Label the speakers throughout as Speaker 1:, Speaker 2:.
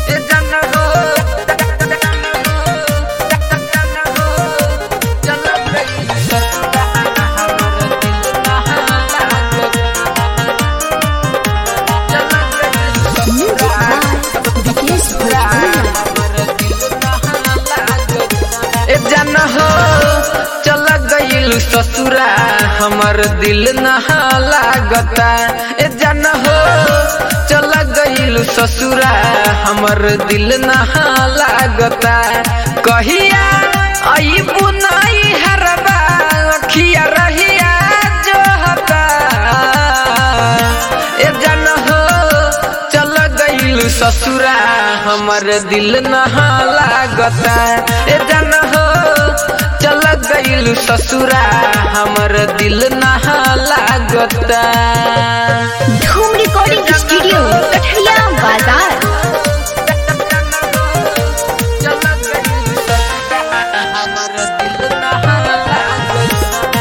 Speaker 1: ए जन हो चल गइल ससुरा हमर दिल नहा लागत चल गइल ससुरा
Speaker 2: विकेश
Speaker 1: ए जन हो चल गइल ससुरा हमर दिल नहा लागता ए जन हो चल गइल ससुरा हमर दिल नहा लागता कहिया आई बुनाई हरबा अखिया रहिया जोहता ए जन हो चल गइल ससुरा हमर दिल नहा लागता ए जन हो चल गइल ससुरा हमर दिल नहा लागता
Speaker 2: धूम रिकॉर्डिंग स्टूडियो कठरिया बाजार
Speaker 1: चल गइल ससुरा हमर दिल नहा लागता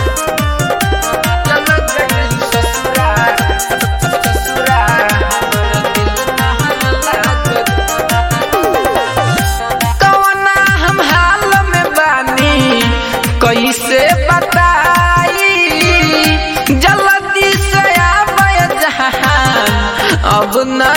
Speaker 1: चल गइल ससुरा ससुरा हमर दिल नहा लागता कवना हम हाल में बानी कैसे बताई जल्दी से आवे जहान अब न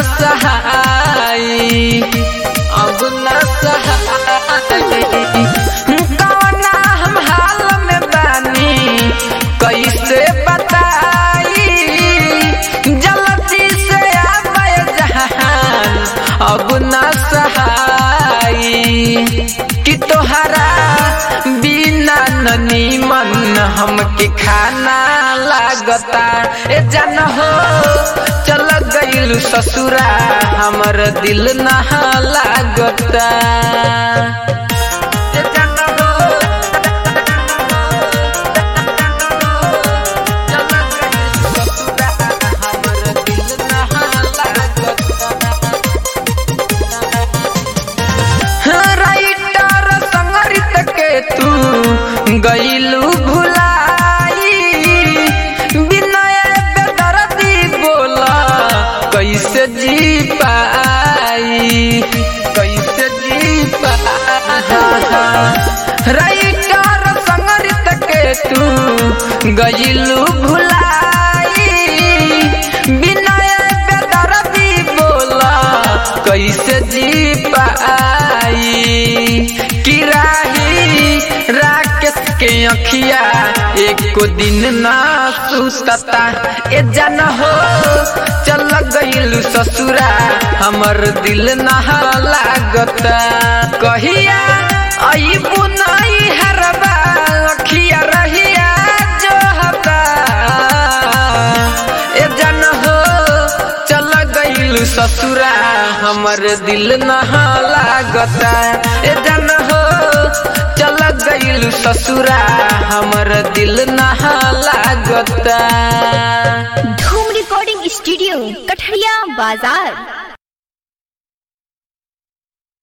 Speaker 1: सहाई अब न सहाई कवना हम हाल में बानी कैसे बताई जल्दी से आवे जहान अब न सहाई कि तोहरा बिना ननी मन हमके खाना लागता ए जन हो चल गइल ससुरा हमर दिल नहा लागता ए जन हो चल गइल ससुरा हमर दिल नहा लागता राइटर संगरित के तू गईलू भुलाई विनय बेदर्दी बोला कैसे जी पाई कैसे जी पाई राइटर संगरित के तू गईलू भुलाई विनय बेदर्दी बोला कैसे जी पाई किराही राकेश के अखिया एको दिन ना सुतता ए जन हो चल गइल ससुरा हमर दिल नहा लागता कहिया आई बुनाई हरबा अखिया रहिया जोहता ए जन हो चल गइल ससुरा हमर दिल नहा लागता ए जन हो चल गइल ससुरा हमर दिल नहा लागता
Speaker 2: धूम रिकॉर्डिंग स्टूडियो कठरिया बाजार